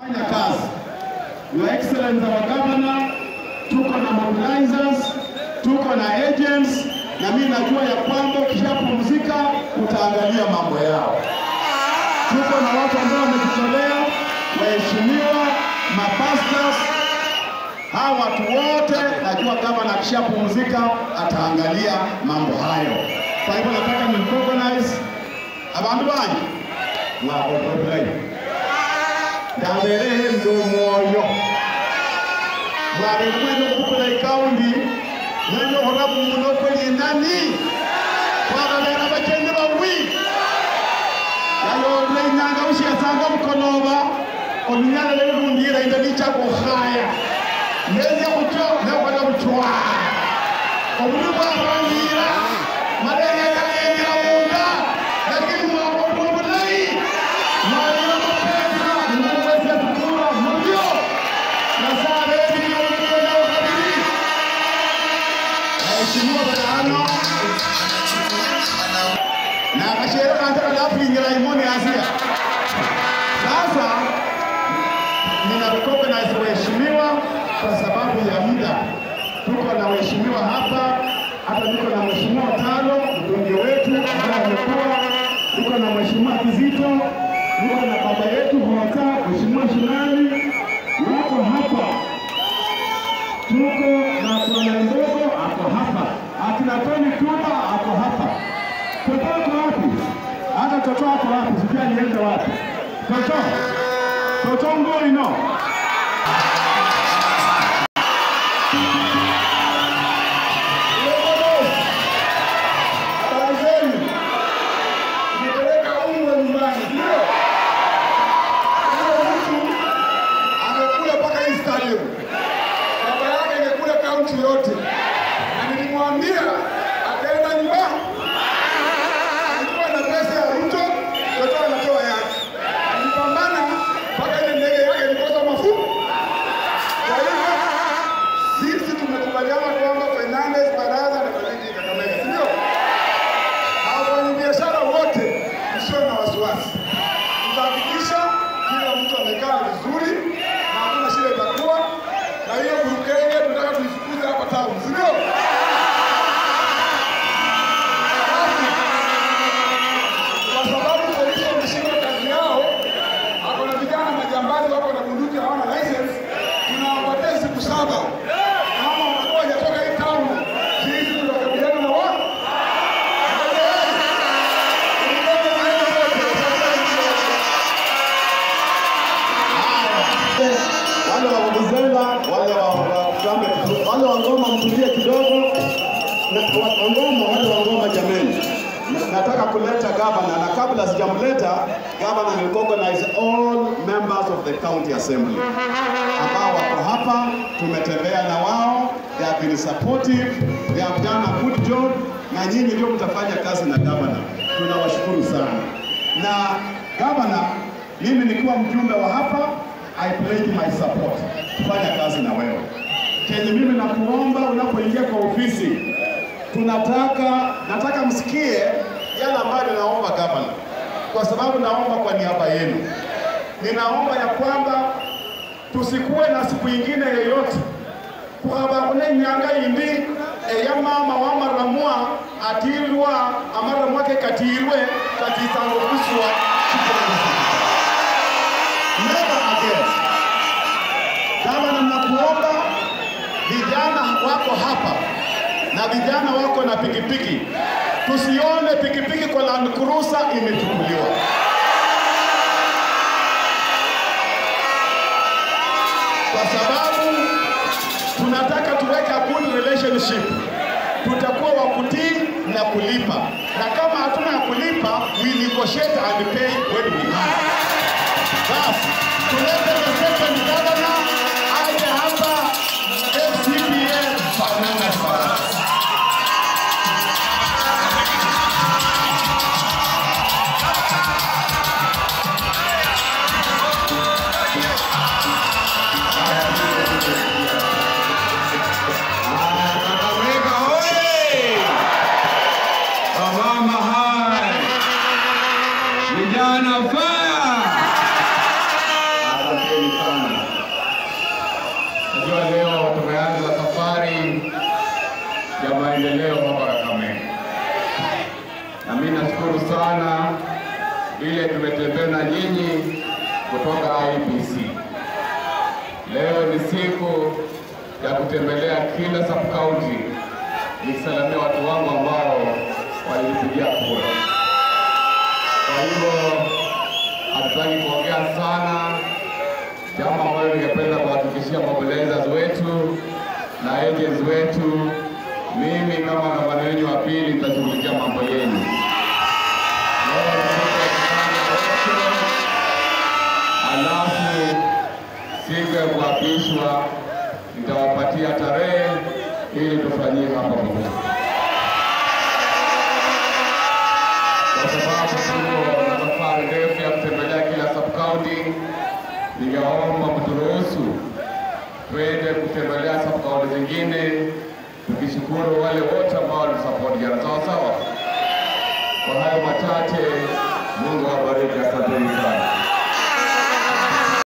Fanya kazi. Your Excellency our Governor, tuko na mobilizers, tuko na agents na mimi najua ya kwamba ukishapumzika utaangalia mambo yao. Tuko na watu ambao wamejitolea, waheshimiwa, mapastors, hawa watu wote najua gavana akishapumzika ataangalia mambo hayo. Kwa hivyo nataka ni recognize abantu banyu mwakokorai ndaberehe ndo mwoyo mwabekwene okukula ikaundi nenyohora muno kwelinani kwakabera bakende bawi yayole inyanga bushiyasanga bukonoba olunyala lelundira inda lichakuhaya neza kutyo nekwana butwa obuli bwabangira malaria yayengira munda lakini mwakokuwa bulayi mwalira mapesa nimumwezya tukura mubyo nasabebiyomukonakabiri aheshimiwa badano nakashere kanje kalafinyira imoni asia sasa nina recognize waheshimiwa kwa sababu ya muda. Tuko na waheshimiwa hapa, hata niko na mheshimiwa Talo mbunge wetu ambaye amekuwa, tuko na mheshimiwa Kizito, tuko na baba yetu Hota, mheshimiwa Shinani wako hapa, tuko na bwana Mbogo ako hapa, akina Tony Tuba ako hapa. Toto ako wapi? Hata Toto ako wapi? Sijui alienda wapi. Toto, Toto ngoi no. Habari zenu? Nipeleka unga nyumbani, ndio? Huyo mtu amekula mpaka hii stadium. Baba yake ingekula kaunti yote, na nilimwambia ataenda nyumbani. Alikuwa na pesa ya Ruto, Ruto anatoa yake. Alipambana mpaka ile ndege yake ilikosa mafuta. Kwa hivyo sisi tumekubaliana kwamba Fernandes Baraza na Kalindi Kakamega, si ndio? Na wafanyabiashara wote msio na wasiwasi, tutahakikisha kila mtu amekaa vizuri na hakuna shida itakuwa, na hiyo burukenge tunataka tuifukuze hapa town, si ndio? Basi, Kwa sababu polisi wameshindwa kazi yao, ako na vijana majambazi wako na bunduki hawana license, tunawapatia siku saba kama wanakuwa hajatoka hii town, sisi tutakabiliana na wao. wale wa Vuvuzela, wale wa wa Kutambe, wale wa Ngoma mtulie kidogo, Na- wa- wa Ngoma, wale wa Ngoma jameni, Na- nataka kuleta gavana, na kabla sijamleta gavana, ni recognize all members of the county assembly ambao wako hapa, tumetembea na wao, they have been supportive, they have done a good job, na nyinyi ndio mtafanya kazi na gavana. Tunawashukuru sana na gavana, mimi nikiwa mjumbe wa hapa I pledge my support kufanya kazi na wewe. Kenye mimi nakuomba unapoingia kwa ofisi, tunataka nataka msikie yale ambayo ninaomba gavana, kwa sababu naomba kwa niaba yenu. Ninaomba ya kwamba tusikuwe na siku ingine yoyote kuhabakune nyanga indi eya mama wamaramwa atirwa amaramwa ke katirwe katisango kuswa kitongozi never again. Gavana, nakuomba vijana wako hapa na vijana wako na pikipiki, tusione pikipiki kwa Land Cruiser imechukuliwa. Kwa sababu tunataka tuweke a good relationship, tutakuwa wa kutii na kulipa, na kama hatuna ya kulipa, we negotiate and pay when we have. Basi tulete the second governor aje hapa FCPA Fernandes Barasa. Kakamega hoye! Wamama hai! Vijana fire! maendeleo hapa Kakamega, na mimi nashukuru sana vile tumetembea na nyinyi kutoka IBC. Leo ni siku ya kutembelea kila sub county nikisalamia watu wangu ambao walinipigia kura. Kwa hivyo hatutaki kuongea sana, jambo ambalo ningependa kuhakikishia mobilizers wetu na agents wetu, mimi kama gavana wenu wa pili nitashughulikia mambo yenu. Leo ni siku ya kufanya election, alafu siku ya kuapishwa nitawapatia tarehe ili tufanyie hapa pamoja, kwa sababu tuko na safari ndefu ya kutembelea kila sub county. Ningeomba mturuhusu twende kutembelea sub county zingine, tukishukuru wale wote ambao walisupport jana. Sawa sawa. Kwa hayo machache, Mungu awabariki.